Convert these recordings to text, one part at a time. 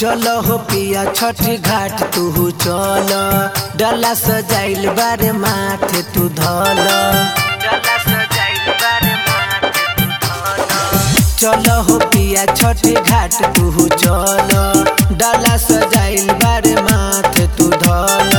चल हो पिया छठी घाट तू चल डला सजाइल बारे माथे तू धल डला सजाइल बारे माथे तू धल चल हो पिया छठी घाट तू चल डला सजाइल बारे माथे तू धल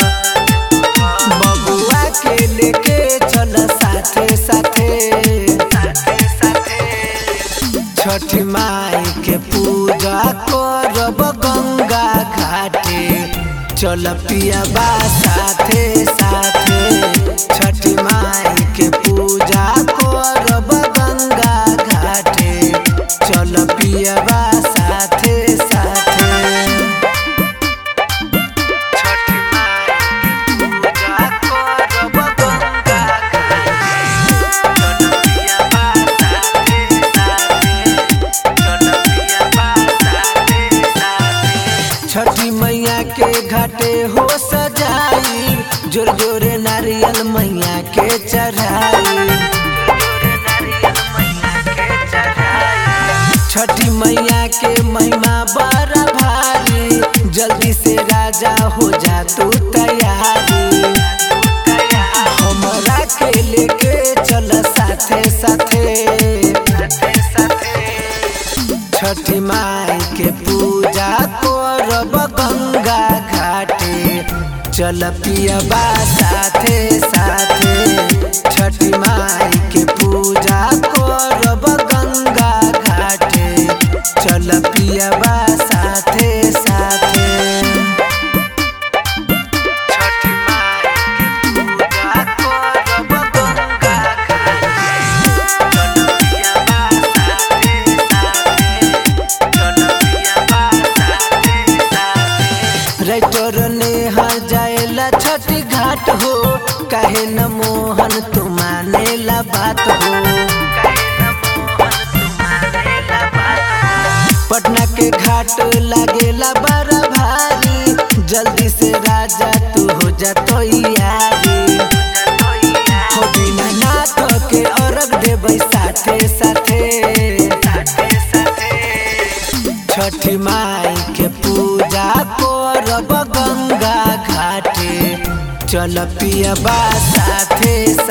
बबुआ के लेके चल साथे साथे साथे साथे छठ माई के पूजा करब गंगा घाटे चल पिया बा साथे साथे छठ माई के पूजा करब गंगा घाटे चल पिया बा साथे साथे छठ माई के पूजा करब गंगा घाटे चल पिया बा साथे साथे छठी मैया के घाटे हो सजाई जोर जोर नारियल मैया के चढ़ाई छठी मैया के महिमा बड़ा भारी जल्दी से राजा हो जा तू तैयारी हमरा के लेके चल साथे साथे छठी माई के पूजा करब गंगा घाटे चल पियबा साथे साथे छठी माई के पूजा करब गंगा घाटे चल पियबा साथे साथे छठी माई के पूजा करब गंगा राइटर ने हर जाएला छठी घाट हो काहे न मोहन तू मानेला बात हो पटना के घाट लागेला बड़ा भारी जल्दी से राजा तू हो जा तो यारी हो बिना नाथ के अर्घ देबै साथे साथे छठी माई के पूजा करब गंगा घाटे चल पियबा साथे